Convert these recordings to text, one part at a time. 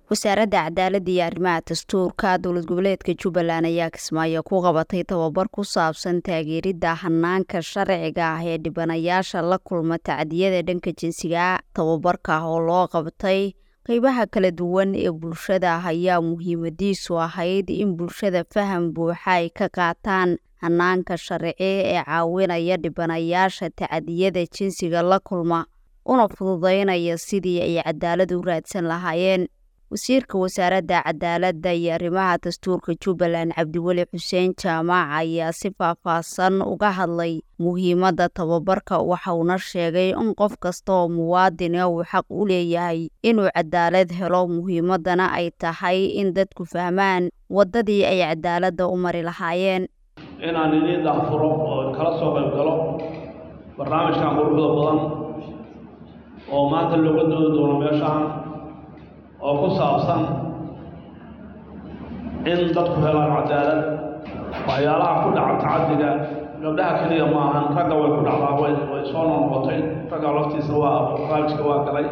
wasaaradda cadaaladda iyo arrimaha dastuurka dowlad goboleedka jubbaland ayaa kismaayo ku qabatay tababar ku saabsan taageeridda hanaanka sharciga ah ee dhibanayaasha la kulma tacdiyada dhanka jinsiga tababarka oo loo qabtay qeybaha kala duwan ee bulshada ayaa muhiimadiisu ahayd in bulshada faham buuxa ay ka qaataan hanaanka sharci ee caawinaya dhibanayaasha tacdiyada jinsiga la kulma una fududeynaya sidii ay cadaalad u raadsan lahaayeen wasiirka wasaaradda cadaaladda iyo arrimaha dastuurka jubbaland cabdiweli xuseen jaamac ayaa si faahfaahsan uga hadlay muhiimadda tababarka waxauna sheegay in qof kasta oo muwaadina uu xaq u leeyahay inuu cadaalad helo muhiimaddana ay tahay in dadku fahmaan waddadii ay cadaaladda u mari lahaayeen inaan idiin daafuro oo kala soo qayb galo barnaamijkan quruxda badan oo maanta looga doodi doono meeshaan oo ku saabsan in dadku helaan cadaalad waxyaalaha ku dhaca tacadiga gabdhaha keliya ma ahan ragga way ku dhacdaa way way soo noqnoqotay ragga laftiisa waa barnaamijka waa galay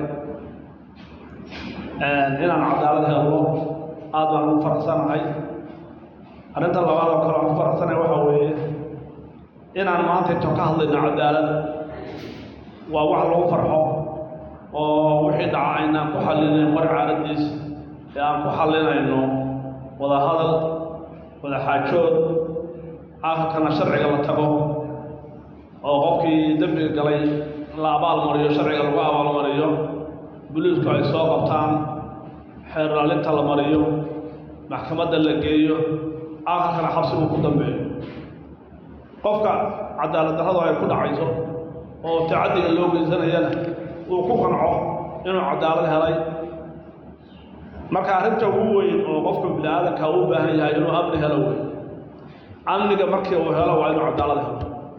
inaan cadaalad helno aad baan ugu faraxsanahay arrinta labaad oo kale aan ku faraxsanahay waxaa weeye inaan maanta inta ka hadlayno cadaalad waa wax lagu farxo oo wixii dhaca aynaan ku xallinayn war caaladiis ee aan ku xallinayno wada hadal wada xaajood aakhirkana sharciga la tago oo qofkii dembiga galay la abaalmariyo sharciga lagu abaalmariyo buliisku ay soo qabtaan xeerlaalinta la mariyo maxkamadda la geeyo aakhirkana xabsigu ku dambeeyo qofka cadaalad darradu ay ku dhacayso oo tacaddiga loo geysanayana uu ku qanco inuu cadaalad helay marka arrinta ugu weyn oo qofka bini aadanka uu baahan yahay inuu amni helo wey amniga markii uu helo waa inuu cadaalad helo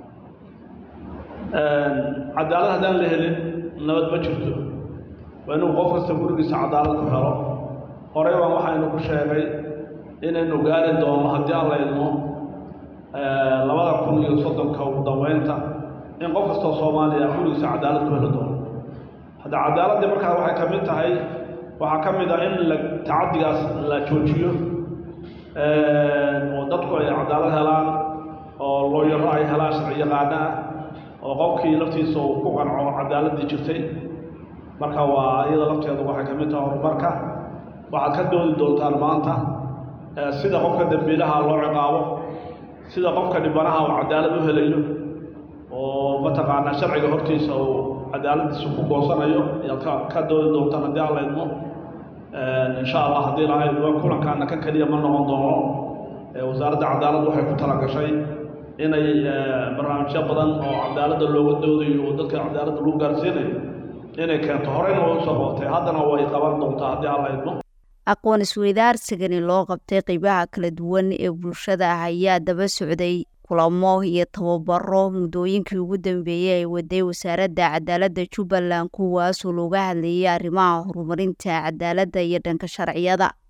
cadaalad haddaan la helin nabad ma jirto waa inuu qof kasta gurigiisa cadaalad ku helo horey baan waxaynu ku sheegay inaynu gaari doono haddii aan la idmo labada kun iyo soddonka ugu dambeynta in qof kastoo soomaaliya gurigiisa cadaalad ku heli doono hadda cadaaladdii markaa waxay ka mid tahay waxaa ka mid ah in la tacaddigaas la joojiyo oo dadku ay cadaalad helaan oo looyaro ay helaan sharci yaqaana ah oo qofkii laftiisa uu ku qanco cadaaladdii jirtay marka waa iyada lafteedu waxay ka mid tahay horumarka waxaad ka doodi doontaan maanta sida qofka dembiilaha loo ciqaabo sida qofka dhibanaha uu cadaalad u helayo oo mataqaanaa sharciga hortiisa uu cadaaladiisa ku goosanayo ayaad ka ka doodi doontaan haddii aan la idmo insha allah haddii laha idmo kulankaana ka keliya ma noqon doono wasaaradda cadaaladda waxay ku talagashay inay barnaamijyo badan oo cadaaladda looga doodayo oo dadka cadaaladda lagu gaarsiinayo inay keento horeyna way usoo qabatay haddana way qaban doontaa haddii aan la idmo aqoon isweydaarsigani loo qabtay qeybaha kala duwan ee bulshada ah ayaa daba socday kulamo iyo tababaro muddooyinkii ugu dambeeyey ay waday wasaaradda cadaaladda jubbaland kuwaasoo looga hadlayay arrimaha horumarinta cadaaladda iyo dhanka sharciyada